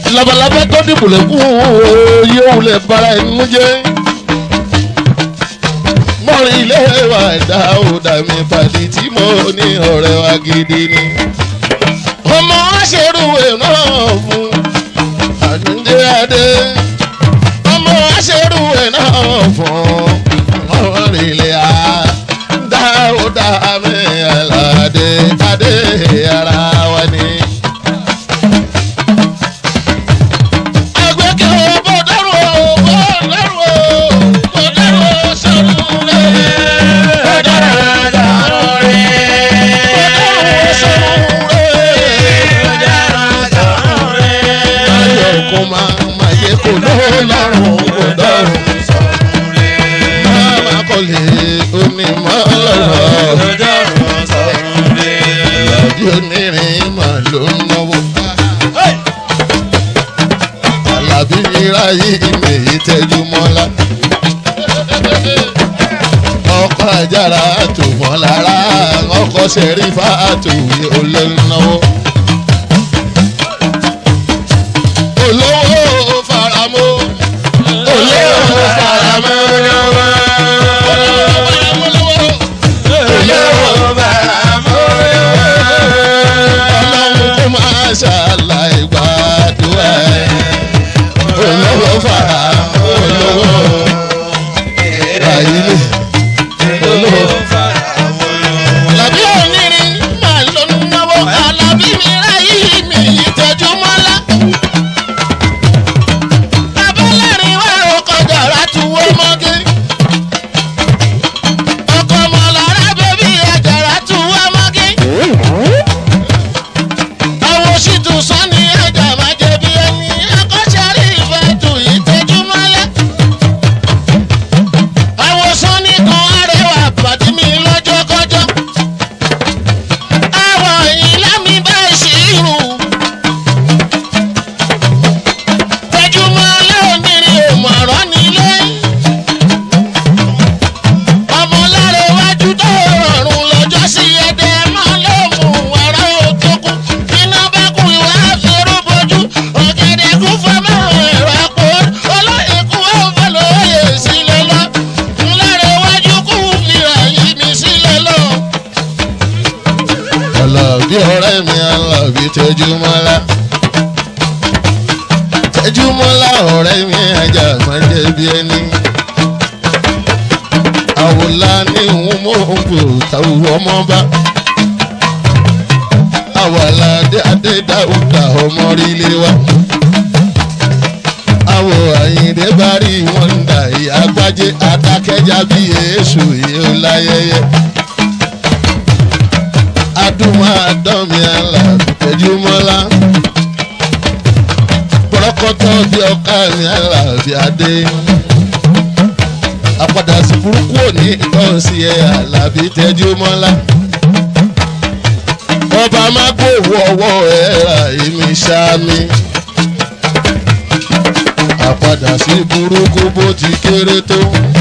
labalábá tó dìbò lẹ́kùn yóò wulẹ̀ bara ẹnu jẹ́ mọ́rin ilé wa ẹ̀dá òdà mi pàdé tí mo ní ọ̀rẹ́ wa gidi ni ọmọ aṣèrúwé náà fún àdúndé adé ọmọ aṣèrúwé náà fún mọ́rin ilé a dáúdà mi aládé adé ara wa ni. Agbẹ́kẹ̀ o, bó dárò o, bó dárò o, bó dárò o, sọ̀rọ̀ rẹ̀. Bó dárò o, dárò rẹ̀. Bó dárò o, sọ̀rọ̀ rẹ̀. Ayọ̀ kò máa máa yẹ kó lọ́rùn kò dọ̀rùn. Máma kọ́lé onímọ̀ lọ́rọ̀. Ìyàdí onírin mà ló ń náwó. Àlàbí ráyè ìmẹ̀yì tẹ́jú mọ́lá. Ọkọ̀ àjàrà tù wọ́n lára, ọkọ̀ ṣẹ̀rífà tù wí olóńnáwó. Olówó faramọ́. Olówó faramọ́. Ọlọ́run kó máa ṣàlàyé gbàdúrà ẹ̀. Olówó fara olówó ràyílẹ̀ olówó. Àlàbí onírin máa ló ń náwó. Àlàbí mi ráyè mi ìtọ́jú mọ́lá. Abọ́lẹ́rìn wá ọkọ̀ jàrá tuwó mọ́gé. Ọkọ̀ mọ̀lára bẹ́bí àjàrà tuwó mọ́gé. Àwọn òṣìtú sọ́ni ẹja máa jẹ bí ẹni. Akọ́ṣẹ́rí ìfẹ́ tù ìtẹ́jú mọ́lá. Àwọn sọ́ni kan arẹwà pàdé mi lọ́jọ́ kọjọ́. Àwọn ìlà mi bá ṣírù. Tẹ́júmọ́ lónìí òmọ̀ràn nílé. Ọmọ lára iwájú tó rọrùn lọ́jọ́ sí ẹdẹ máa ló mú wàrà òtókù. Iná bá kú ìwà àfẹ́rú bojú. Ọ̀gẹ̀dẹ̀ kú fọmọ́ ẹ̀rọ àpò. Olóyè kú ọ̀fẹ́ lóye sílẹ̀ lọ. Lára iwájú kú fìrà yìí mi sílẹ̀ lọ. Àlàbí ọ̀rẹ́ mi Àlàbí Tẹ́júmọ́lá tẹjúmọ́lá ọ̀rẹ́ mi ajá máa jẹ́ bí ẹni. àwòlá ní òun mò ń bò táwọn ọmọ bá. àwàlá adé dáúdà ọmọ rílé wa. àwọ̀ àyìndé bá rí wọn dà ìyá gbájé adákẹ́já bí èṣù yìí ó láyẹyẹ. adúmọ̀ àdánmi Àlàbí tẹjúmọ́lá pọ̀rọ́kọ́tọ́ bí ọkà ní Àlàbí adé. àpàdà sí burúkú òní ìtọ́sí ẹ̀ Àlàbí tẹ́jú mọ́lá. ọba má gbòòwò ọwọ́ ẹ̀ ra èmi sámi. àpàdà sí burúkú bó ti kéré tó.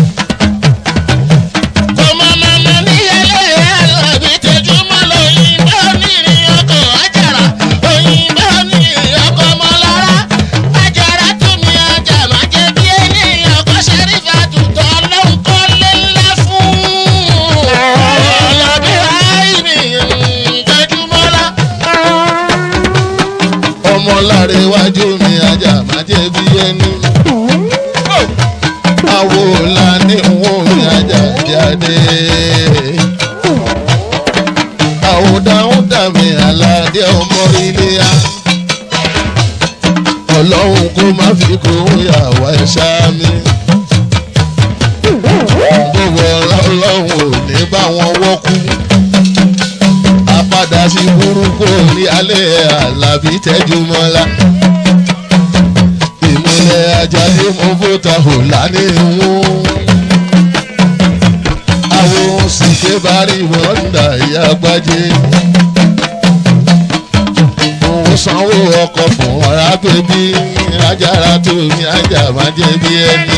ọmọ màmá ní ẹlẹ́yẹ Àlàbí tẹ́jú mọ́lá òyìnbó nírin ọkọ̀ àjàrà òyìnbó nírin ọkọ̀ mọ́lára àjàrà tún ní ọjà má jẹ́ bí ẹni ọkọ̀ ṣẹ́rífà tutọ́ lóhùn kọ́ lé ńlá fún. Àlàbí àìní tẹ́jú mọ́lá. ọmọ láre iwájú mi ajá má jẹ́ bí ẹni. àwo la ní òun mi ajá jáde. àwòdáhùn dàmí aládé ọmọ ilé ya. ọlọ́run kó má fi kún yàwá ẹ̀ṣá mi. gbogbo ọlọ́run ò ní bá wọn wọ́kú. apádà sí burúkú ní alẹ́ Àlàbí Tẹ́júmọ́lá. ìmúlẹ̀ ajáde mo fòtà hò lánàá ìwọ̀n àwọn sìké bá rí wọn dà ìyá gbájé. òun sanwó ọkọ̀ fún ọ̀rá bèbí ajára tó ní ajá máa jẹ́ bí ẹni.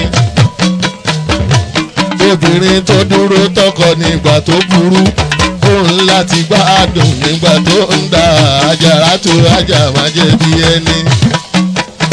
obìnrin tó dúró tọkọ nígbà tó burú òun láti gbádùn nígbà tó ń da ajára tó ajá máa jẹ́ bí ẹni.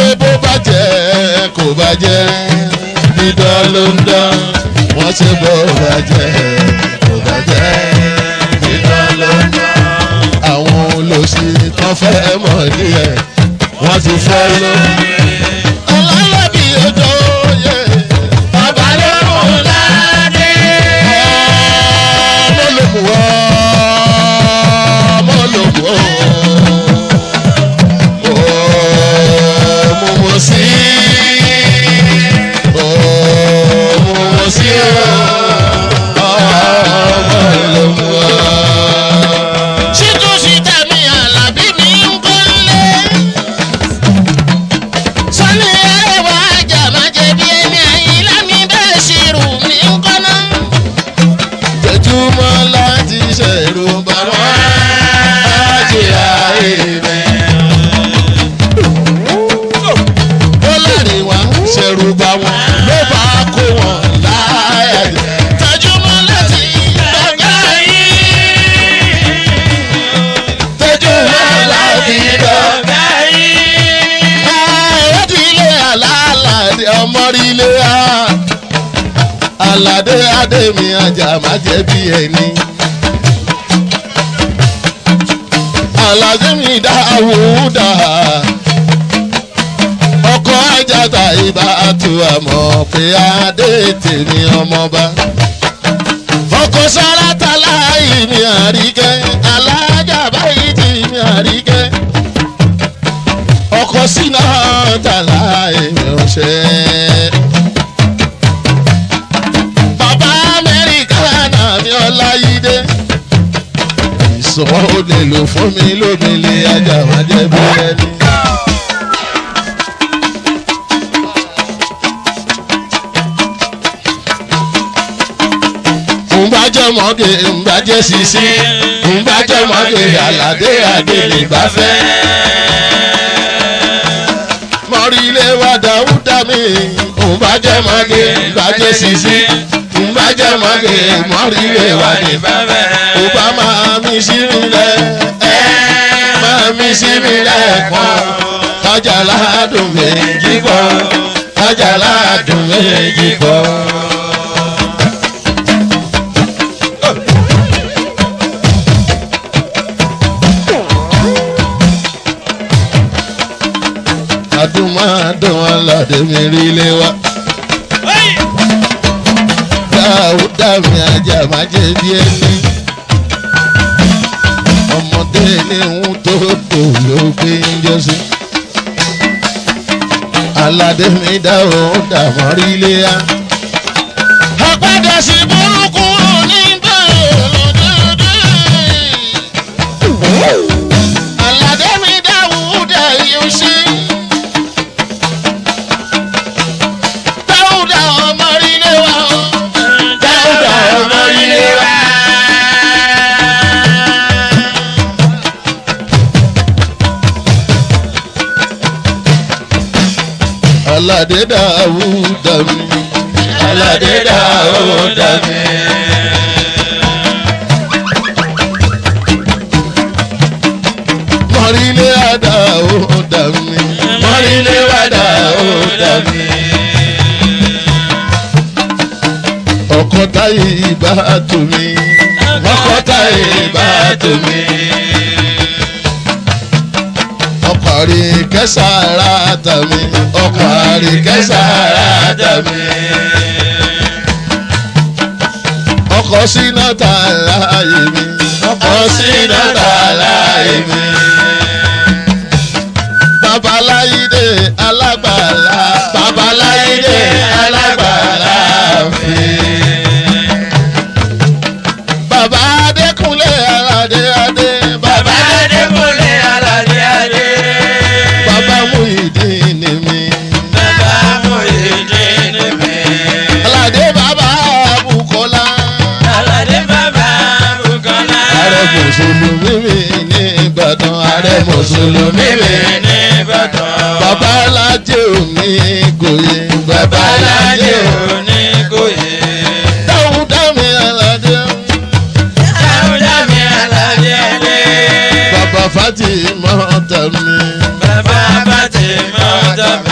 bó bàjẹ́ kò bàjẹ́ dídán ló ń dán wọ́n ṣe bó bàjẹ́ kò bàjẹ́ dídán ló ń dán. àwọn olóṣì kan fẹ́ mọ̀ díẹ̀ wọ́n ti fẹ́ lọ. ọlọ́lọ́bí ojú oyè bàbá ló mú ládé. ọmọ ló mú ọ ọmọ ló mú ọ. mo mọ̀ sí mo mọ̀ sí ọmọ ló mú ọ. ṣítú síta mi àlàbí mi ń kọ́lé. sọ́ni ẹ̀wà ajá má jẹ́ bí ẹni àyílá mi bẹ́ẹ̀ ṣirù mi ń kọ́ná. jẹjúmọ́ láti ṣẹ̀rù bàbá àjẹ́ àìrẹ̀. ó láàrin wa ṣẹ̀rù bá wọn ló bá kó wọn láyà jẹ. tẹjúmọ́ láti dọ́gba yìí. jẹjúmọ́ láti dọ́gba. ó ti ilé àlàálàdé ọmọrí ilé a. aládé adé mi ajá má jẹ́ bí ẹni. aládé mi dáwúdà ọkọ ajáta ibà tu àmọ́ pé adé tèmi ọmọba ọkọ sáràtà láàyè mi àríkẹ́ alájà báyìí tì mí àríkẹ́ ọkọ sínú tàlà èmi ọ̀ṣẹ́. bàbá amẹ́ríkà náà mi ọláyídé ìsọ̀wọ́ ò lè lò fún mi lómìnira ajá máa jẹ́ bí ẹni. ńbàjẹ́ mọ́gẹ́ ńbàjẹ́ sisi ńbàjẹ́ mọ́gẹ́ aládé adé lè bá fẹ́. mọ̀rí ilé wa dáúdà mi ńbàjẹ́ mọ́gẹ́ ńbàjẹ́ sisi ńbàjẹ́ mọ́gẹ́ mọ̀rí ilé wa ní bá fẹ́. ó bá máa mi sí mi lẹ̀ ẹ́ máa mi sí mi lẹ̀ pọ̀ kájà ládùn méjì pọ̀ kájà ládùn méjì pọ̀. adúmọ̀dún aládé mi rí ilé wa. dáúdà mi ajá má jẹ́ bí ẹni. ọmọdé ní ń tó tó ló gbé ń jọ sí. aládé mi dáúdà mọ́ rí ilé wa. àpàdé sí burúkú nígbà lódòdó. aládé mi dáwúdà yóò ṣe. dáwúdà ọmọ ilé wa o. dáwúdà ọmọ ilé wa. aládé dáúdà mi. aládé dáúdà mi. mọ̀rílé àdáúdà mi. mọ̀rílé àdáúdà mi. ọkọ táyé ìbá tó mi. ọkọ táyé ìbá tó mi. ọkọ rí kẹsàrà tà mí. ọkọ rí kẹsàrà tà mí. ọkọ síná tà láàyè mi. ọkọ síná tà láàyè mi. babaláyídé alágbàlá babaláyídé alágbàlá mi. bàbá adékúnlé aládé adé bàbá adékúnlé aládé adé. bàbá Muyideen ni mi. bàbá Muyideen ni mi. aládé bàbá Bukola. aládé bàbá Bukola. ààrẹ mùsùlùmí mi ní Ìbàdàn ààrẹ mùsùlùmí mi ní Ìbàdàn. bàbá alájẹ òní gòyè bàbá alájẹ òní. òní gòyè. dáúdá mi aládé dáúdá mi aládé adé. bàbá Fatima tà mí. bàbá Fatima tà mí.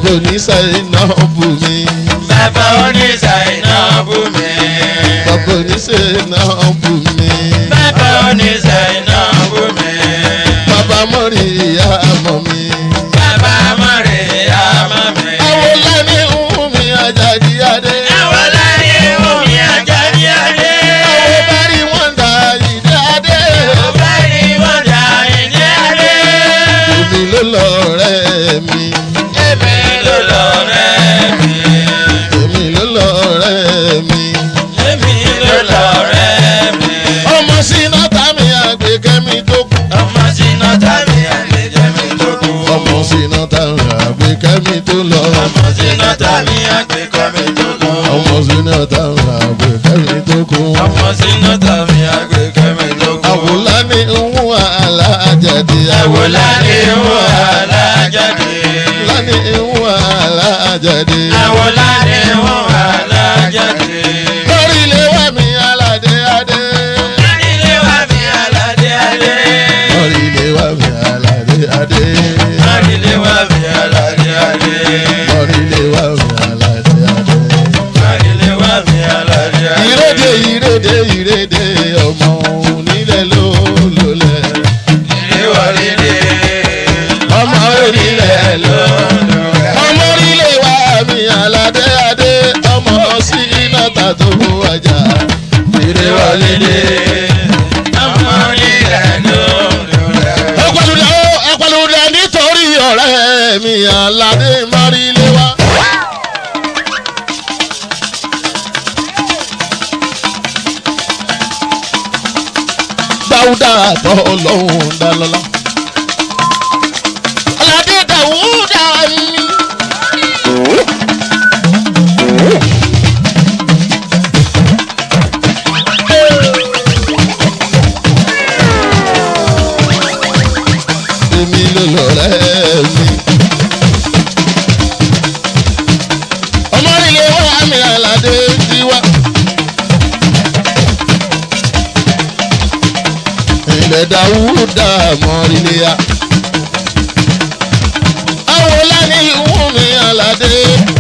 bàbá oníṣà iná bù mí. bàbá oníṣà iná bù mí. bàbá oníṣà iná bù mí. bàbá oníṣà iná bù mí. bàbá mọ́rí ìyá mọ́ mi. bàbá mọ̀rẹ́ àmọ́ mi. àwọn lẹ́ni ń mi àjàdí adé. àwọn láyé omi àjàdí adé. àwọn bá rí wọn dà ìdí adé. ọba ni wọ́n dà ìdí adé. èmi ló lọ rẹ̀ mi. èmi ló lọ rẹ̀ mi. èmi ló lọ rẹ̀ mi. èmi ló lọ rẹ̀ mi. ọmọ sínú tàmí àgbékẹ́mi tó kù. ọmọ sínú tàbí àlejò mi tó kù. ọmọ sínú tàmí àgbékẹ́mi tó lọ. ọmọ sínú tàbí àgbékọ́ mi tó kù. ọmọ sínú tàmí àgbékẹ́mi tó kù. ọmọ sínú tàbí àgbékọ́ mi tó kù. àwòlá ni ń wà alájàdé. àwòlá ni wọ́n alájáde. láni ń wà alájàdé. àwòlá ni wọ́n alájáde. lórí ilé wa mi aládé adé. ilé wa mi aládé adé. lórí ilé wa mi aládé adé. ilé wa mi aládé adé. lórí ilé wa mi aládé adé. ilé wa mi aládé adé. ìrédè ìrédè ìrédè ọmọ onílẹ̀ ló lólẹ̀. ilé wa lédè. ọmọ onílẹ̀ ló. lọ́dọ̀ rẹ̀. ọmọ orílẹ̀ wa mi aládé adé. ọmọ sí iná ta tó wájà. ìrè wa lédè. ọmọ nílẹ̀ lọ́dọ̀ rẹ̀. ẹ̀pẹ̀lúdẹ ó ẹ̀pẹ̀lúdẹ nítorí ọ̀rẹ́ mi aládé mọ́rílẹ̀ wa. dáúdà tó lọ́hùn dá lọ́lá. aládé dáúdà mi. èmi ló lọ́rẹ́ mi. ọmọ ilé wa mi aládé ti wá. ilẹ̀ dáwúdà mọ́rílẹ̀ ya. àwọn lání ìwú mi aládé.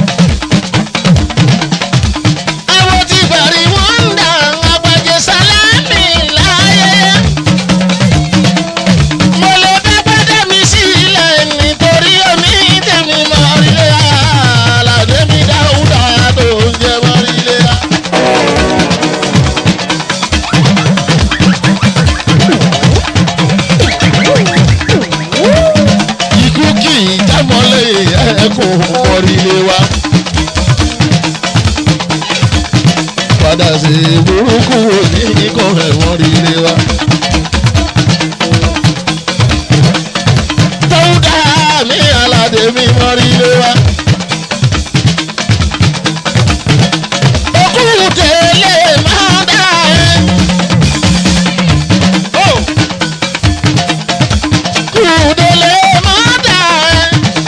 àwọn tí bàrí wọ́n ń dà agbájẹ sálámì láyé mo lè dábàdé mi sílẹ̀ nítorí omi tèmi mọ ilé aládé mi dáúdà tó ń jẹ mọ ilé. ikú kì í jámọ́lé ẹkùn mọ́rílé wa. padà sí burúkú òní ikọ̀ ẹ̀wọ̀n rílé wa. Dáúdà mi aládé mi mọ́rílé wa. Okùn tẹ̀lé máa dá ẹ. Kùdélé máa dá ẹ.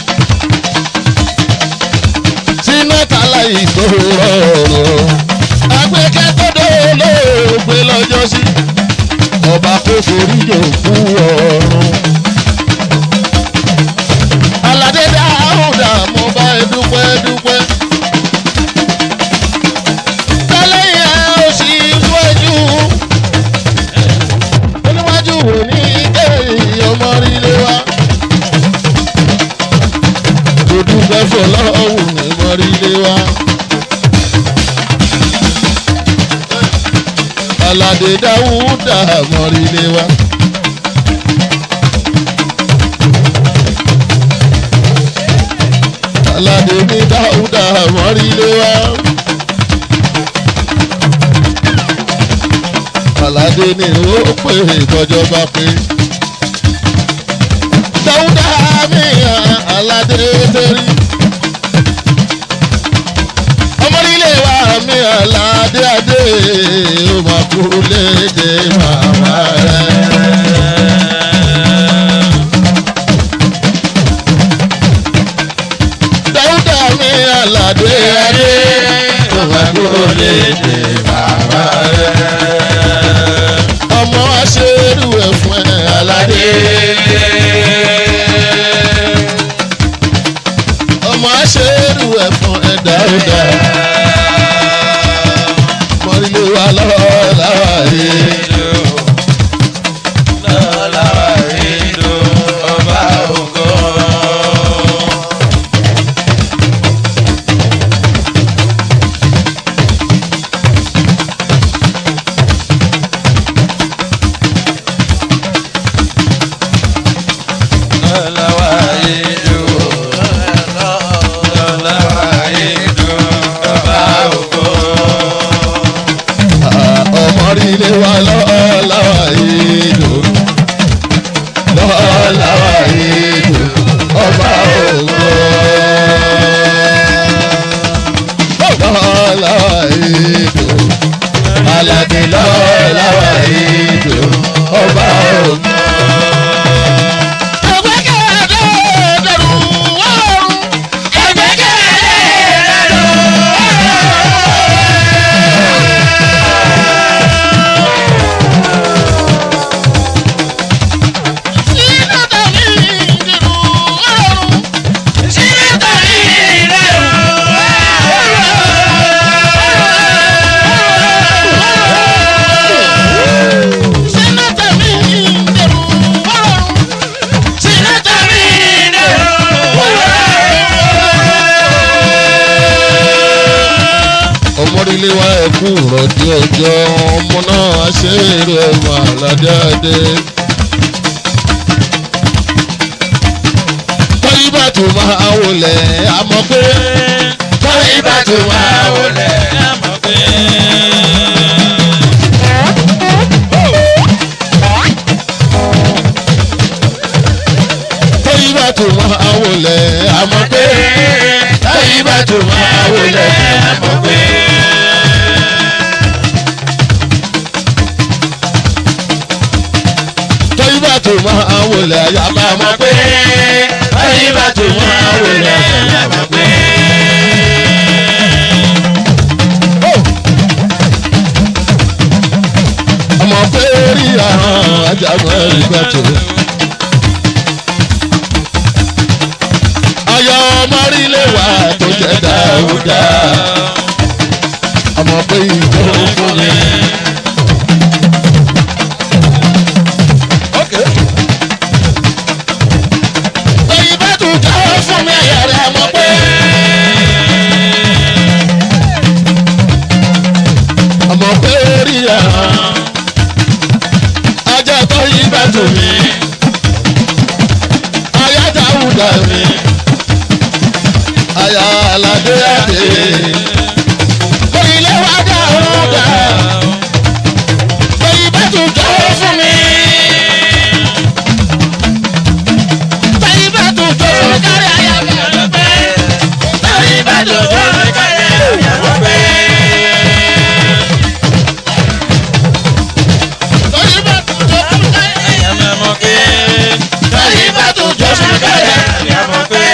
Sínú tàlà ìgbòho rọrùn. Agbẹ́kẹ́ tó dé olóògbé lọ́jọ́ sí. Ọba kò forí yòókù ọ̀run. Aládé dáhùndà mo bá ẹ dúpẹ́ dúpẹ́. Tẹ́lẹ̀ yẹn ó sì wájú. Oníwájú wò ní kéèyàn ọmọ rílé wa. Mo dúpẹ́ fọlọ́hùn ní mọ rílé wa. Aládé dáhùndà mọ rílé wa. aládé mi dáúdà mọ́rílé wá. aládé ni ó pè ìtọ́jọba pé. dáúdà mi hàn aládé torí. ọmọrílé wa mi aládé adé ó máa kú léde màmá rẹ̀. dáúdà mi aládé adé ó máa kú léde màmá rẹ̀. ọmọ aṣèrú ẹ̀ fún ẹ aládé. ọmọ ilé wa ẹ̀kú rọ̀dí ọjọ́ ọmọ náà ṣe èrò ẹ̀wọ̀n àlàdáde. tọ́yí bá tún máa wọlé àmọ́ pé tọ́yí bá tún máa wọlé. tọ́yí bá tún máa wọlé àmọ́ pé tọ́yí bá tún máa wọlé àmọ́ pé. tọ́yí bá tún máa wọlé àyàbá àmọ́ pé tọ́yí bá tún máa wọlé àyàbá pé. ọmọ pé rí àwọn ajagun ẹ̀rígbà tó. ayọ̀ ọmọrílẹ̀ wa tó jẹ́ dáúdá. ọmọ pé ìjọ fún mi. lẹ́yìn bá tún jẹ́ fún mi ẹ̀yà rẹ̀ mọ̀ pé. ọmọ pé rí àwọn ajá tó yí bá tù mí. ayá dáúdá mi. ayá aládé àdé. orílẹ̀ wa dáúdá. lẹ́yìn bá tún jẹ́ fún mi. lẹ́yìn bá tún jẹ́ fún mi kárí ayá mi. lẹ́yìn bá tún jẹ́ fún mi kárí ayá mi. lẹ́yìn bá tún jẹ́ fún mi kárí ayá mi. lẹ́yìn bá tún jẹ́ fún mi kárí ayá mi.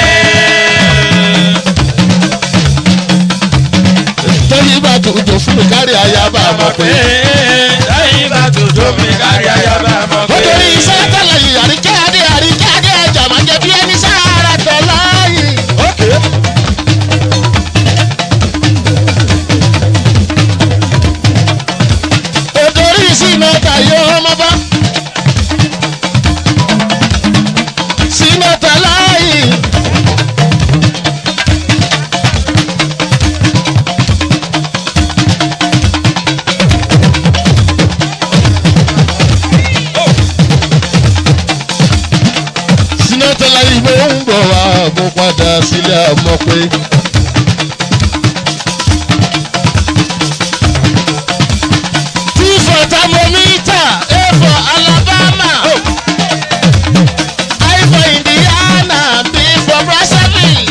tẹ́yìn bá tó jọ fún mi kárí ayaba mọ̀ pé. nítorí iṣẹ́ tẹ́lẹ̀ yìí àríkẹ́ adé àríkẹ́ adé ẹja máa jẹ bí ẹni sára tọ̀ láàyè. nítorí símẹ́ta yóò ọmọ bá. símẹ́ta láàyè. sinatala ìwé ń bọ̀ wá mo padà sílé àmọ́ pé. T for thermometer, A for Alabama, I for Indiana, B for Brazzaville,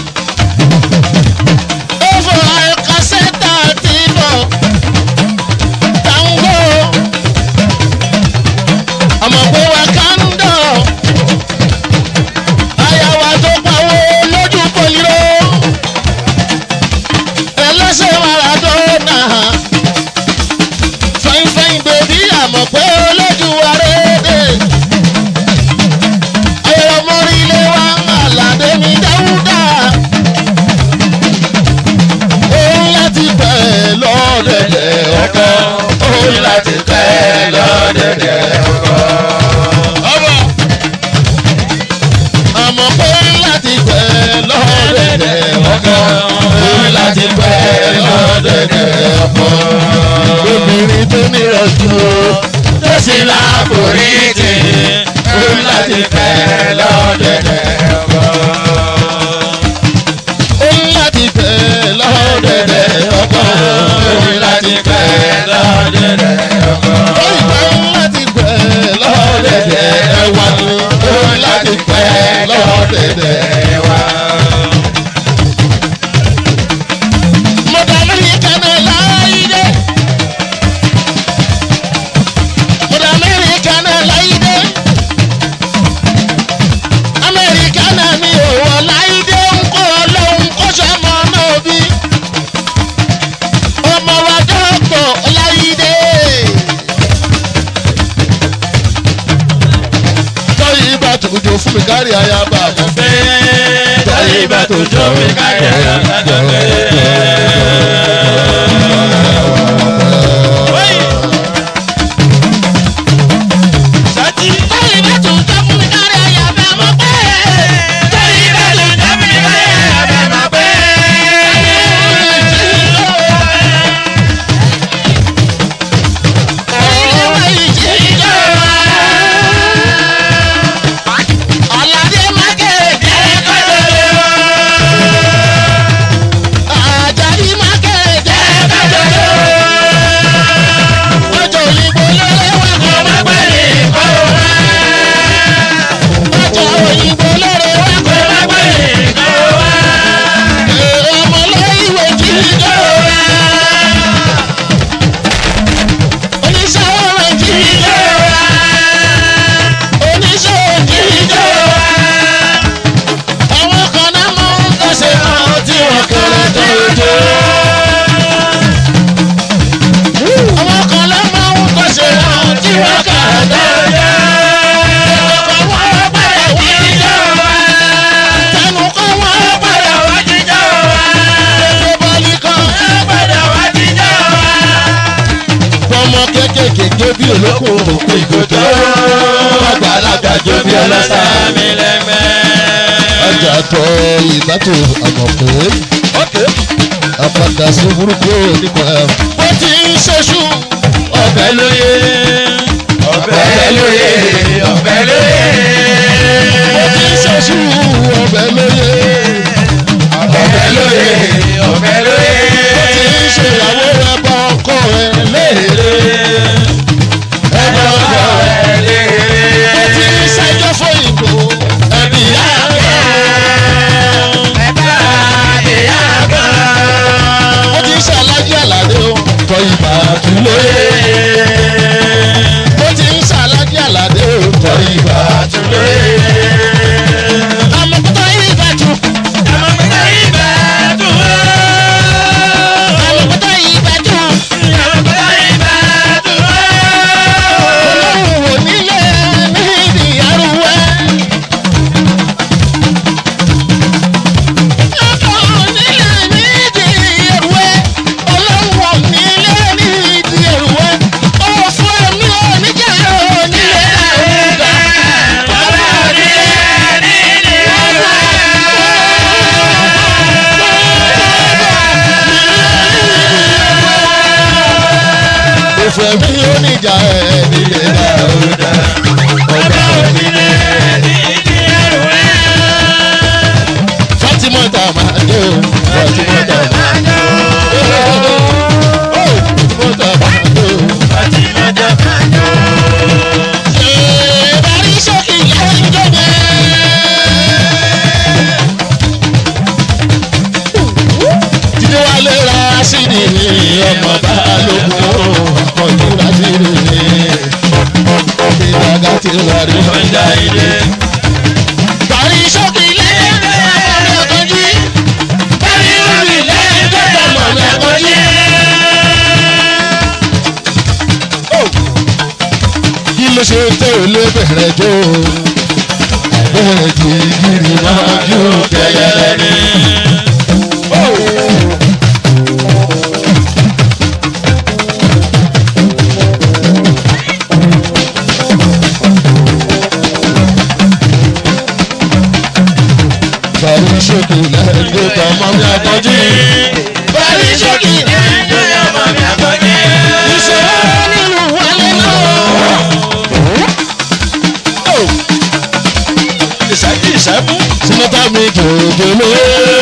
O for Alcaceta, T for Tango, àmọ́ pé Wakanda àyàwó tó pawó lójú poliro ẹlẹ́sẹ̀ maradona fẹ́ńfẹ́ń bèbí àmọ̀ pé olójú arédè ayẹyẹ mọ́rílẹ̀ wa àlàdé mi dáúdà òun láti pẹ́ lọ́dẹ̀dẹ̀ ọkọ òun láti pẹ́ lọ́dẹ̀dẹ̀ ọkọ. ọmọ àmọ́ pé láti pẹ́ lọ́dẹ̀dẹ̀ ọkọ pé láti pẹ́ lọ́dẹ̀dẹ̀ ọkọ. obìnrin tó nírọ̀jú tó sì láàbòrí tì pé láti pẹ́ lọ́dẹ̀dẹ̀ ọkọ. ó láti pẹ́ lọ́dẹ̀dẹ̀ ọkọ ó láti pẹ́ lọ́dẹ̀dẹ̀ ọkọ. ó ìgbà láti pẹ́ lọ́dẹ̀dẹ̀ ẹwà ni ó láti pẹ́ lọ́dẹ̀dẹ̀ ẹwà. Mọ̀dà Amẹ́ríkà náà láyé. Mọ̀dà Amẹ́ríkà náà láyé. Amẹ́ríkà náà ní òwò láyé ń kó ọlọ́run kó sọmọ náà bí. Ọmọ wa dọ́pọ̀ láyé. Tọ́yì ibà tó jò fún mi kárí ayaba mọ̀ fẹ́. Tọ́yì ibà tó jò fún mi kárí ayaba mọ̀ Tọ́yì ibà tó jò fún mi kárí ayaba mọ̀ fẹ́. Tọ́yì ibà tó jò fún mi kárí ayaba mọ̀ fẹ́. bí olókùn òkú ìgòtò àgbàlagbà jó bí ọlọ́sà mi lẹ́gbẹ́. ọjà tọ ìbátò àmọ̀pé apàdà sí burúkú nípa bó ti ń ṣoṣù ọbẹ̀ lóye ọbẹ̀ lóye ọbẹ̀ lóye. bó ti ń ṣoṣù ọbẹ̀ lóye ọbẹ̀ lóye ọbẹ̀ lóye. bó ti ń ṣèyàwó rẹ bá ọkọ rẹ léèrè ẹgbẹ́ ọkọ rẹ bó ti ń ṣẹjọ́ fún ìbò ẹbí yá bó ti ń ṣàlájú àlàdé o tọ ìbà tún lóye bó ti ń ṣàlájú àlàdé o tọ ìbà tún lóye. àmọ̀kútọ̀ ìbàdàn àmọ̀kútọ̀ ìbàdàn olóhùn wò nílé níbi arúgbó. ọkọ̀ nílé níbi èrúwé olóhùn wò nílé níbi èrúwé òfò mi ò níjà ò nílé àrùdà. òfò mi ò níjà ẹ̀ nílé àrùdà. ọba òfìlẹ̀ Fatimota máa dé o Fatimota máa dé o Fatimota máa dé o. Ìbárí sókè lẹ́yìn jọ́gbẹ́. Jíde wá lé ra sídìí ní ọmọ balógun ọ̀kọ̀jú rásìrì ní. Ìdàgà ti wà rí ọjà ilé. Ìbárí sókè lẹ́yìn jọ́gbẹ́ ọ̀kọ̀jú. Bárí orí lẹ́yìn jọ́gbẹ́ ọmọ ọ̀kọ̀jú. kí ló ṣe tẹ́ ò lé bẹ̀rẹ̀ jó bẹ́ẹ̀ tí gírí máa jó kẹyẹlẹ ní. Bàrí ṣòkè lẹ́yìn tó tọ́ mọ́ mi àtọ́jú. Bàrí ṣòkè lẹ́yìn tó tọ́ mọ́ mi àtọ́jú. Ìṣòro nínú wọlé náà. ìṣẹ́jú ìṣẹ́mú. sinata mi jòjòló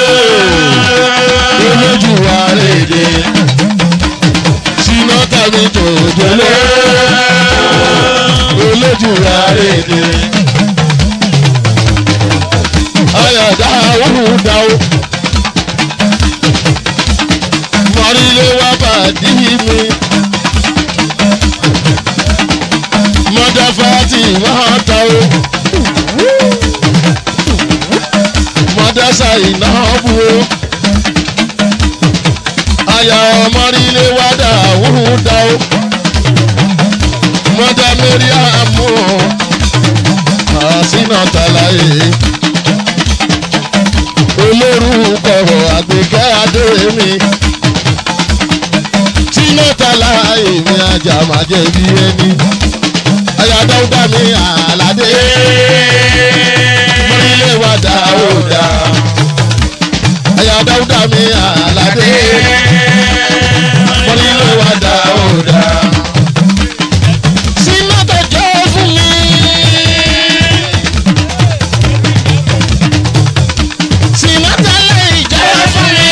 olójú wa léde sinata mi jòjòló olójú wa léde ayọ̀dá wúdà o mọ̀rílé wa bàdí mi mọ̀dáfà tí wọ́n ta o. mọ̀dásá iná bu o. Aya ọmọrílé wá dà wúrú dá o. Mọ̀dá mérí àmú o. Àsínà tàlàyé. Olórúkọ àgbékẹ́ adé mi. Sínà tàlàyé mi ajá máa jẹ bí ẹni. Aya dáúdá mi àlàdé. Mọ̀rílé wá dà ó dà. Aya dáúdá mi àlàdé. Mọ̀rílé wá dà ó dà. Sínà tó jẹ́ fún mi. Sínà tẹ́lẹ̀ ìjẹ́ fún mi.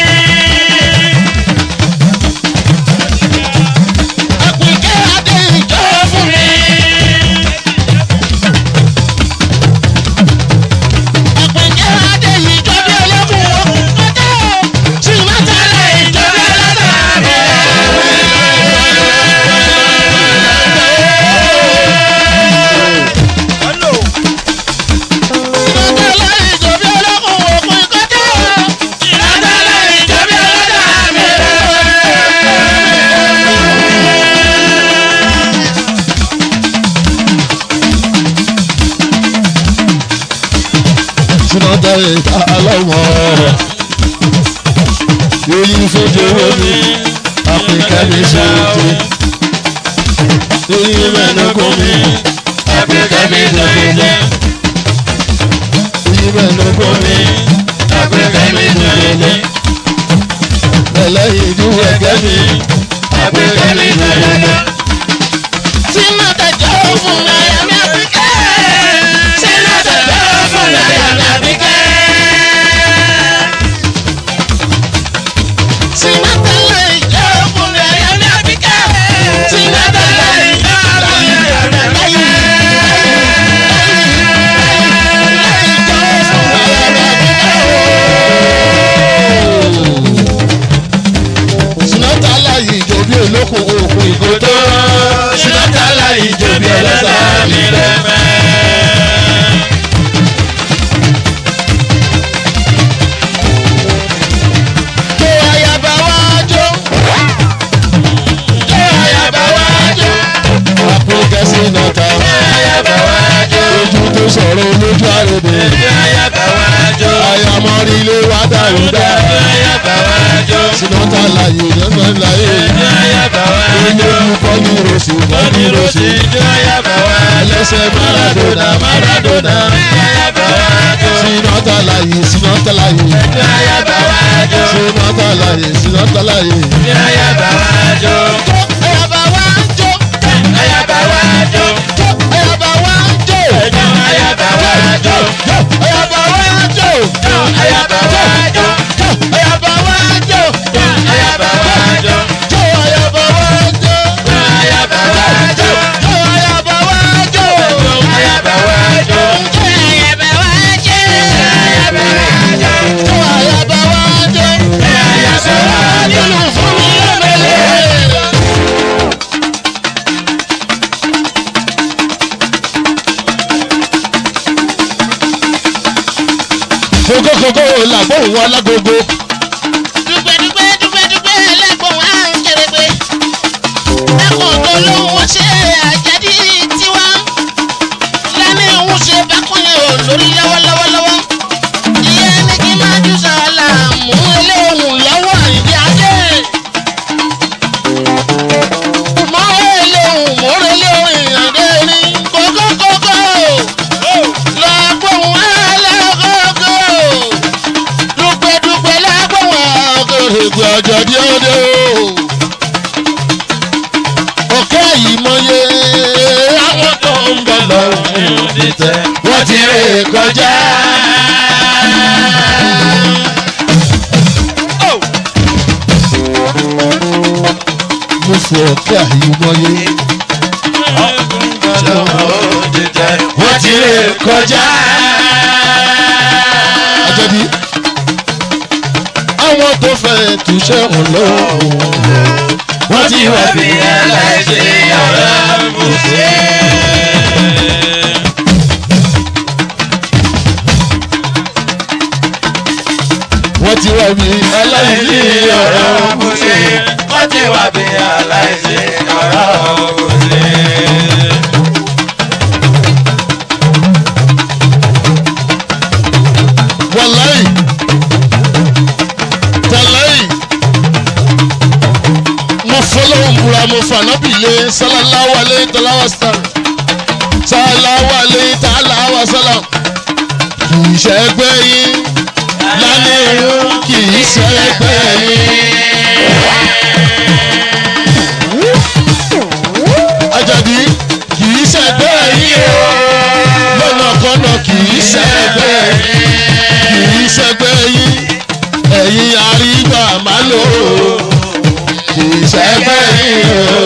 Àpèkẹ́ adé ìjẹ́ fún mi. Àpèkẹ́ adé ìjọ́ bí olókùn òkun kọ́tọ́. Sínà tẹ́lẹ̀ ìjọ́ bí Sinata ìta lọ́wọ́ èyí fojú omi àpèkẹ́ mi ṣe ti Oyin mẹ́nu kún mi. Africa mi dòdòdò. Oyin mẹ́nu kún mi. Africa mi dòdòdò. Ẹlẹ́yin ìdú ẹ̀gẹ́ mi. Africa mi dòdòdò. Sinata jọ fún aya mi Africa. Sinata jọ fún aya mi Africa. Sinata láì jọ fún aya mi Africa. Sinata láì jọ fún aya mi Africa. Sinata láyé ìjọ bí olókun òkun ìgòdó. Sinata láyé ìjọ bí ẹlẹ́sà mi rẹ̀mẹ́. Jó ayaba wá jó. Jó ayaba wá jó. Àpòkẹ́ Sinata. Ayaba wá jó. Ojú tó sọ̀rọ̀ olójú àròdè. Ayaba wá jó. Àyàmọ́rí ilé wa dàrú dá. Ayaba wá jó. Sinata láyé ìjọba láyé. Ayaba wá jó. Olójú kọ́ ní rosì kọ́ ní rosì. Ayaba wá jó. Ẹlẹ́sẹ̀ Maradona Maradona. Ayaba wá jó. Sinata láyé Sinata láyé. Ayaba wá jó. Sinata láyé Sinata láyé. Ayaba wá jó. Ayaba wá jó. Ayaba wá jó. Ayaba wá jó. Ayaba wá jó. Ayaba wá jó. Ayaba wá jó. Ayaba wá jó. Ayaba wá jó. Jó ayaba wá jó. Ayaba wá jó. Jó ayaba wá jó. Ayaba wá jó. Jó ayaba wá jó. Nínú fún mi lẹ́mẹ̀lẹ́. Kókókókó làgbóhùn wọn lágogo. Dúpẹ́ dúpẹ́ dúpẹ́ dúpẹ́ ẹlẹ́gbọ̀n á ń kéré-gbé. Ẹ̀kọ́ tó lóun wọ́n ṣe àjẹ́dí tiwa. Lẹ́ni òun ṣe bákúnlẹ̀ ò lórí lọ́wọ́lọ́wọ́lọ́wọ́. Ìyẹn ní kí má jù sàlà mú eléhùn lọ́wọ́ ìdí ajé. Mọ́ eléhùn mọ́ eléhùn ìyàndé ní kókókókó. Lọ́gbọ̀n ẹlẹ́gógó dúpẹ́dúpẹ́ lágbọ̀wọ̀ Ògèrègbè ọjọ́ dí ọdẹ o. Ọ̀kẹ́ yìí mọye àwọn tó ń bọ̀ lọ́rùn Títẹ̀. wọ́n ti rè kọjá. Mo fọ ọ̀kẹ́ yìí mọye Wọ́n ti rè kọjá. àjẹbí. Àwọn tó fẹ́ túṣẹ́ wọn lọ́wọ́ Wọ́n ti wá bí aláìsí ọ̀rọ̀ mùsùlùmí. wọ́n ti wá bí aláìní ọ̀rọ̀ mùsùlùmí. Wọ́n ti wá bí aláìsí ọ̀rọ̀ mùsùlùmí. wàláì tàláì mo fọlọ́wọ́n búra mo fànábì lé sálàláwà alẹ́ tàláwà sàlám sálàláwà alẹ́ tàláwà sàlám kì í ṣẹgbẹ́ yín lálẹ́ irun kì í ṣẹgbẹ́ yín. Àjàdí kì í ṣẹgbẹ́ yín o lọ́nà kọ́nà kì í ṣẹgbẹ́ yín kì í ṣẹgbẹ́ yín ẹ̀yin àrígbà má lò ó kì í ṣẹgbẹ́ yín o.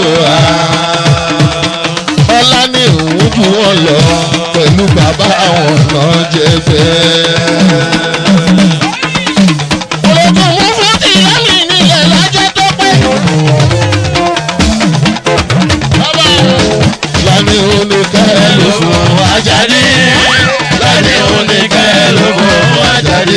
ọlá ní òun jù wọ́n lọ pẹ̀lú bàbá àwọn náà jẹ́gbẹ́. ológun mú fún tìyá mi nílẹ̀ lọ́jọ́ tó pẹ́. bàbá lani oníkẹ́ ló fún Àjàdí lani oníkẹ́ ló fún Àjàdí.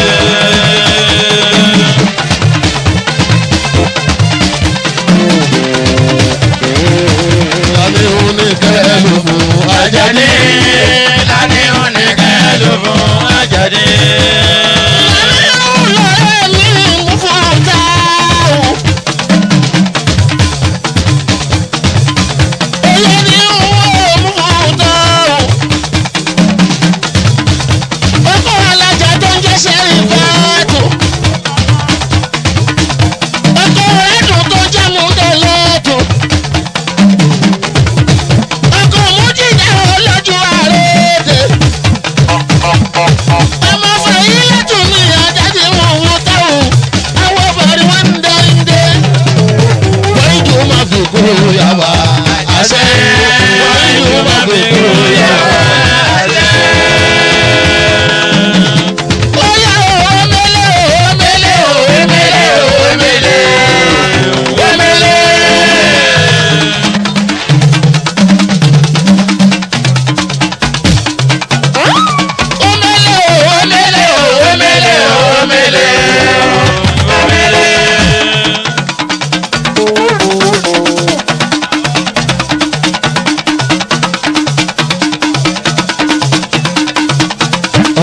lani oníkẹ́ ló fún Àjàdí. Lani oníkẹ́ ló fún Àjàdí. lọ́rẹ́ mi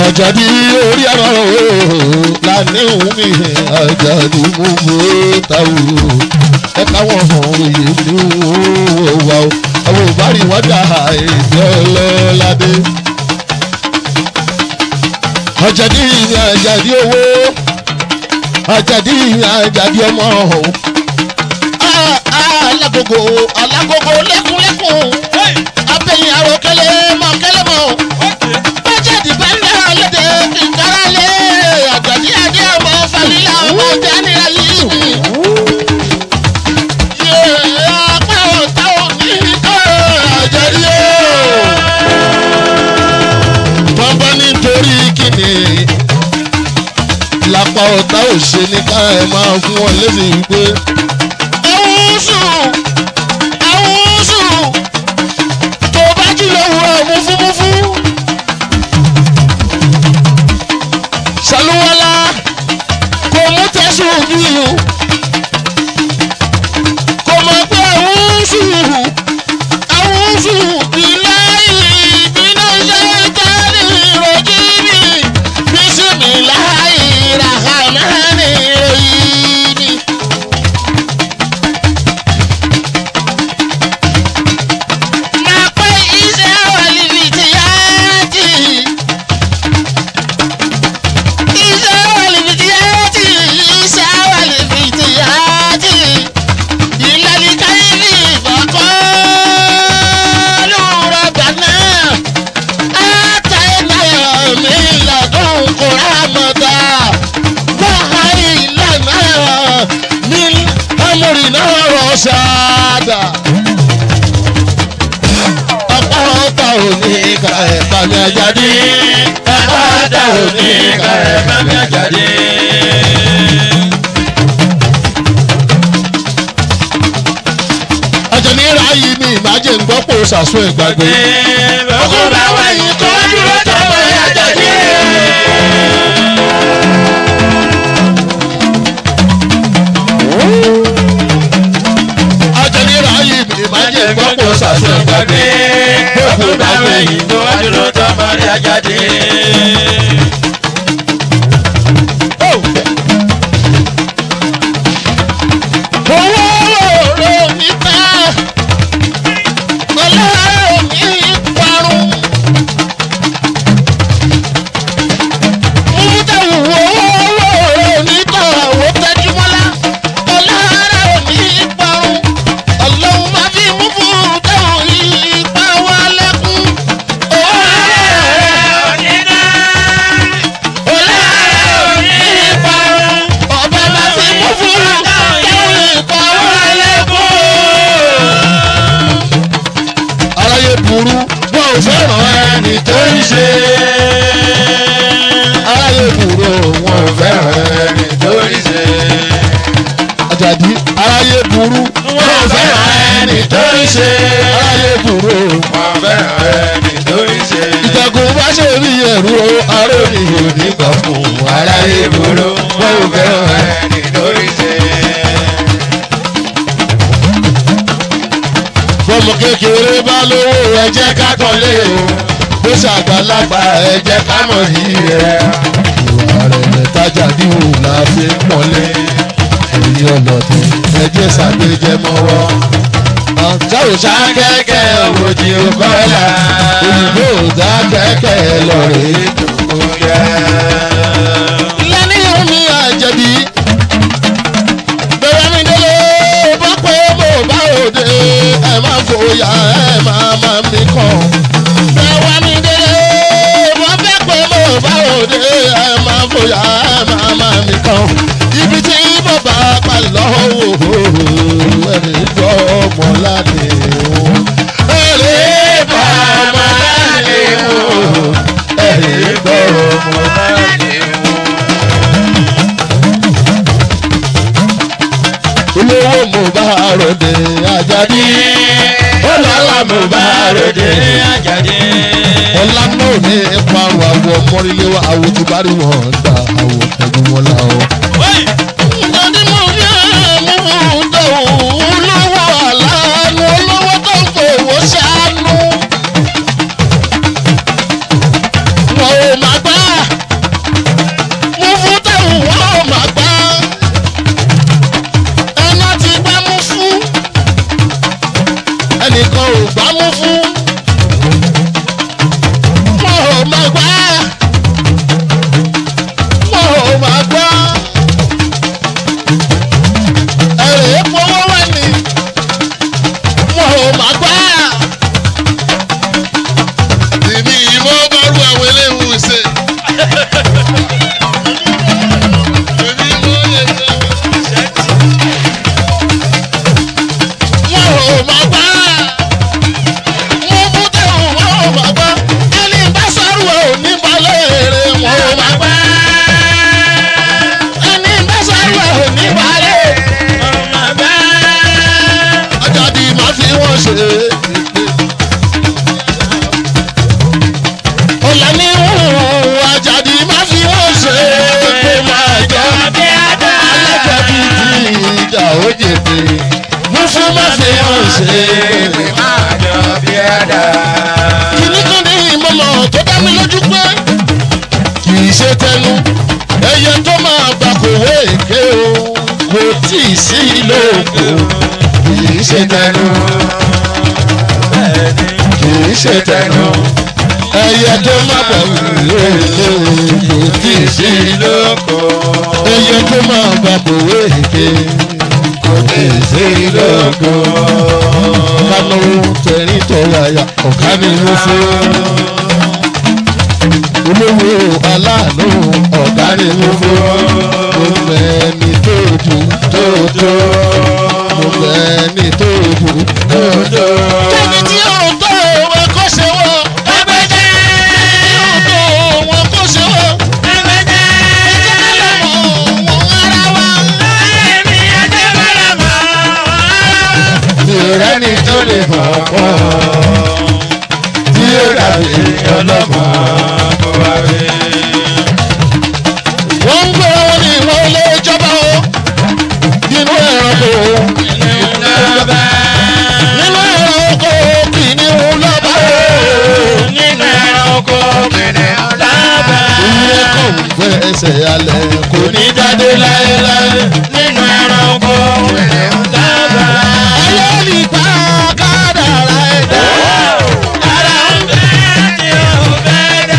àjàdí orí ẹ̀rọ lánìhùn mi àjàdí mú mú táwù ẹ káwọn hàn òye ní òwà o àwọn òbárí wọn dà èdè ọlọ́ládé. àjàdí ìyìn àjàdí owó àjàdí ìyìn àjàdí ọmọ ọ̀hún. alágogo alágogo lẹ́kùnlẹ́kùn abẹ́yìn àròkẹ́lẹ́ mọ̀kẹ́lẹ́ mọ̀ bájẹ́dì bá ń lẹ́ ọlọ́dẹ kíkárá lé àgbàdì adé ọmọ falila ọmọ jánira yìí. yé apá ọ̀tá òní àjẹrí o. bàbá nítorí kíni lápá ọ̀tá òṣè ní ká ẹ máa fún wọn lẹ́sìn wípé ẹ̀wọ̀n sùn ẹ̀wọ̀n sùn tó bá jí lówùrọ̀ múfúmúfú. ṣàlùwọ́lá kò mú tẹ̀sùn bí o kò mọ̀ pé ẹ̀wọ̀n sùn ẹ̀wọ̀n sùn ilé ìbínú ṣe tẹ́lẹ̀ ìròjì mi bísímì láì ràhàmánì ìròyìn ni. máa pẹ́ iṣẹ́ ọ̀lìfìtì yá tì í. Isa walibitiyati, Isa walibitiyati, ilali kaifi faqalu rabbana atayna min ladunka rahmata wa hayyi lana min amrina rashada. apá ọ̀tá òní ká ẹ bá mi àjàdí Àpáta òní ká ẹ̀ bá mi àjàdí. àjẹmí ráyì mi ìmájẹ ń gbọ́ pò ṣàṣọ ìgbàgbé Ogun bá wáyé tó dúró tọmọ àjàdí. àjẹmí ráyì mi ìmájẹ ń gbọ́ pò ṣàṣọ ìgbàgbé Ogun bá wáyé tó dúró tọmọ àjàdí. owó rò ní ká ọlọ́rọ̀ ní parun. mútẹ̀wù owó rò ní ká àwọn tẹ́júmọ́lá ọlọ́rọ̀ ní parun. ọlọ́run máa fi mú fún tẹ̀wù ipa wa lẹ́kún. ọlọ́rọ̀ ní parun. ọba máa fi mú fún tẹ̀wù ipa wa lẹ́kún. aráyé burú wọn ò fẹ́ràn ẹni tó ń ṣe aráyé burú wọn ò fẹ́ràn ẹni Torí ṣe. àjàdí aráyé burú wọn ò fẹ́ràn ẹni tó ń ṣe aráyé burú Wọ́n fẹ́ràn ẹni torí ṣe. ìtẹ̀kùn bá ṣe rí ẹ̀rú o arómi ò ní gbà fún aráyé burú wọn ò fẹ́ràn ẹni. ẹni torí ṣe. bọ́mọ kékeré bá lówó ẹ jẹ́ ká kọ́lé o bó ṣàgbàlagbà ẹ jẹ́ ká mọ̀ yìí rẹ̀. ìwà rẹ̀ mẹ́tajà díhù la fi ń pọ́nlé èyí ọlọ́dún ẹ jẹ́ ṣàgbéjẹ́ mọ́wọ́. ọ̀tá ò ṣá kẹ́kẹ́ òwòjì òkọ́lá òyìnbó ò dá kẹ́kẹ́ lọ́rẹ̀ẹ́ tó yẹ. lẹ́ni omi àjẹbí bẹ̀rẹ̀ mi délé bá pé mo bá òde ẹ má fòyà ẹ má má mi kàn. bẹ̀rẹ̀ mi délé bá fẹ́ pé mo bá òde ẹ má fòyà ẹ má má mi kàn. ibi tí mo bá pa lọ́wọ́ ẹni gbọ́ ọmọ láti wò. ẹni bá ọmọ láti wò. ẹni gbọ́ ọmọ láti wò. olówó mo bá ròde àjàdí ọlọ́lá mo bá ròde Àjàdí. ọlá náà ní parun àwọ̀ mọ́rílé wa àwọ̀ tí bá rí wọn gbà àwọ̀ pẹ̀lú wọn la ọ. Ìjọdí mo rí ẹ̀mú dòwú olówó àlàánú olówó tó ń fowó ṣàánú. Wọ́n ò má gbá ọ̀la ní òun àjàdí má fi wọ́n ṣe pé máa jọ bí àdá. alájàbí ti ìjà ó jèdè musu má fi wọ́n ṣe pé máa jọ bí àdá. kìíní kan ní ìmọ̀mọ̀ tó dá mi lójú pé kì í ṣe tẹnu ẹyẹ tó máa gbà kò wé èké o kò tí ì sí lóko kì í ṣe tẹnu kì í ṣe tẹnu ẹyẹ tó máa gbà kò wé èké o kò tí ì sí lóko ẹyẹ tó máa gbà kò wé èké kò tí ì sí lóko kánú tẹ̀rín tọ̀yàyà ọ̀ká ni mo fún olówó aláàánú ọ̀gá ni mo fún mo mẹ́ni tó dù tó tó mo mẹ́ni tó dù tó tó. kẹ́mi tí yóò tó wọn kó ṣe wọ́ Agbẹ́jẹ́. yóò tó wọn kó ṣe wọ́ Agbẹ́jẹ́. ẹ̀jẹ̀ ká lọ mọ̀ wọn ara wa. Èmi àjẹ́ bọ́lá mọ́. mi ò rẹ́ni tó lè fọ̀ pọ̀ tí ó dàbí ọlọ́mọ. Kó wá rí. wọ́n ń gbé wọn ní ìwọ ilé ìjọba o nínú ẹranko Lọ́ba. nínú ẹranko kìnìún lọ́ba o. Nínú ẹranko kìnìún lọ́ba. ìyẹn kò ń gbé ẹsẹ̀ alẹ̀ kò ní jáde láéláé. Nínú ẹranko kìnìún lọ́ba. ayé nípa kádàrá ẹ̀dá. Ara ń bẹ́ tí ó fẹ́ dá.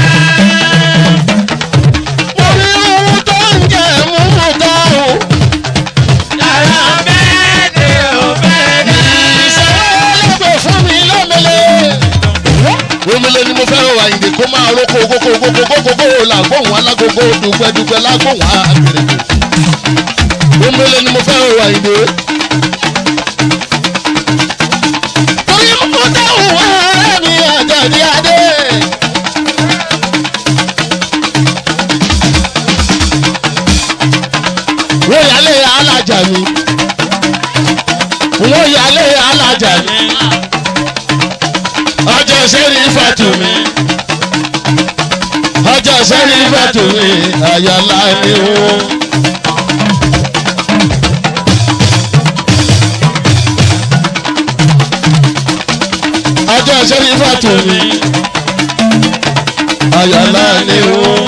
orí ohun tó ń jẹ mú ta o. Ara ń bẹ́ tí ó fẹ́ dá. ìṣòro ẹlẹ́gbẹ̀ fún mi lọ́mẹlẹ́. omele ni mo fẹ́ràn àyìnbó kó máa roko kókó kókó kókó làgbóhùn alágogo dùgbẹ́dùgbẹ́ lágbóhùn àgbèrègbè. omele ni mo fẹ́ràn àyìnbó. torí mo dáhùn ọ̀rẹ́ mi àjàdí adé. wọ́n yálé alájà mi. wọ́n yálé alájà mi. ọjọ́ sẹ́rí fàtú mi. ọjọ́ sẹ́rí fàtú mi. àyàlá ni wọ́n. ọjọ́ sẹ́rí fàtú mi. àyàlá ni wọ́n.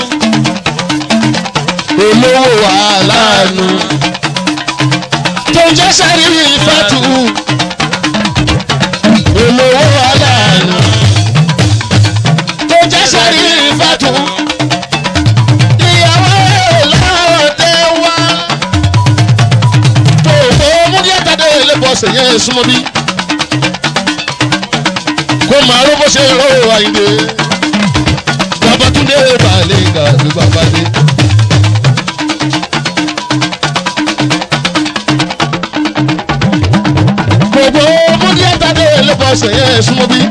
olówó wàhálà nù. tó ń jẹ́ sẹ́rí fàtú olówó aláàánú tó jẹ́ sẹ́rí ìfàtú ìyàwó lọ́dẹ wá tó kó múdíẹ́tàdé lẹ́bọ̀ọ̀sẹ̀ yẹn súnmọ́ bí kó máa ró bó ṣe ró àyìnbé babatunde balẹ̀ ìgbà ló bàbá dé. gbogbo múdíẹ́tàdé lẹ́bọ̀ọ̀sẹ̀ yẹn súnmọ́ bí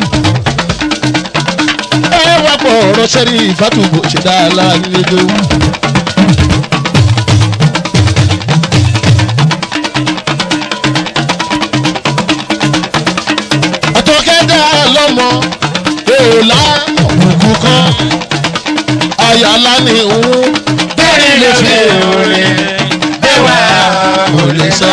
ẹ wá pọ̀ ọ̀rọ̀ sẹ́rí ìfàtúbò ṣe dá láàrin lójú. àtọ̀kẹ́dá lọ́mọ èèlà òkú kan àyàlá ni òun bẹ́ẹ̀ lè fi orin bẹ́wà kò lè sá.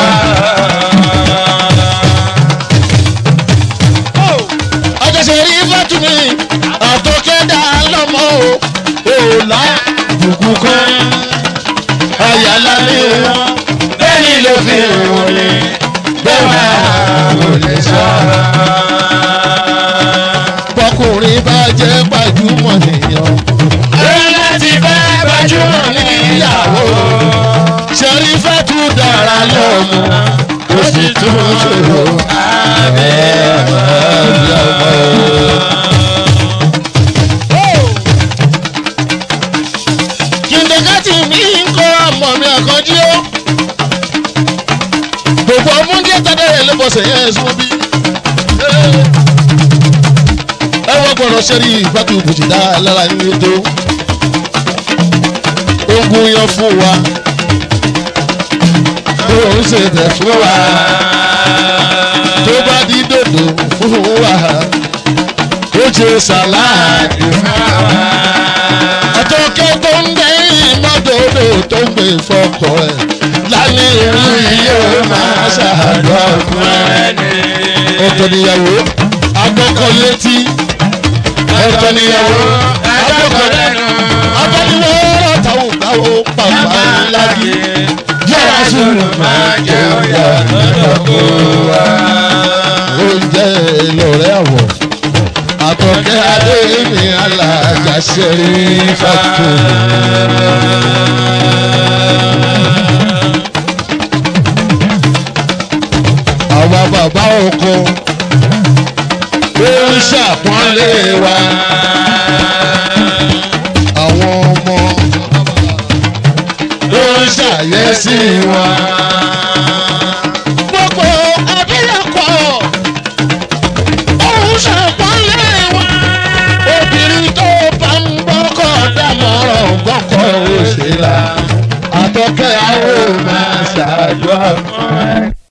àjọṣe rí fàtúmí àtọ̀kẹ́dá lọ́mọ èèlà òkú kan àyàlá ni òun bẹ́ẹ̀ lè fi orin bẹ́wà kò lè sá bọ́kùnrin bá jẹ́ gbajúmọ̀ nìyàn. Orin láti bá gbajúmọ̀ níyàwó. Ṣẹ̀rífẹ́tù dára lọ́mọ ó sì tún ṣòro abẹ́ ọmọ. kìndìkátì mi ń kọ́ ọmọ mi àkànjí ó. gbogbo ọmọdé tẹ́lẹ̀ lébọ̀sẹ̀ yẹn sún bí. ẹ wọ́n gbọ́dọ̀ ṣẹ́rí ìfàtú bùsùdá lára ní ètò. ogun yan fún wa tó ń ṣe tẹ̀ fún wa tó bá di dòdò fún wa ó ṣe sàláàdì fún wa. pè fọkọ ẹ̀ lálẹ́ ìlú yìí ó máa ṣàdúrà fún ẹ. ọ̀tọ̀ níyàwó agbọ́kọ̀ létí ọ̀tọ̀ níyàwó agbọ́kọ̀ lẹ́nu abániwọ́ táwọn gbáwó pàpà lági yàrá sùúrù máa jẹ ọ̀yà lọ́kọ̀ wá. oúnjẹ lọ́rẹ́ àwọ̀ àtọ̀kẹ́ adé mi alájà ṣẹ́rí fàtó. àwa bàbá ọkọ ó ń ṣàpọ́nlé wa àwọn ọmọ ó ń ṣàyẹ́sí wa. gbogbo abilékọ òun ṣàpọ́nlé wa obìnrin tó bá ń gbọ́kọ̀ dámọ̀ràn gbọ́kọ̀ òṣèlú àtọ́kẹ́ àwọn ò máa ṣàdúrà fún ẹ.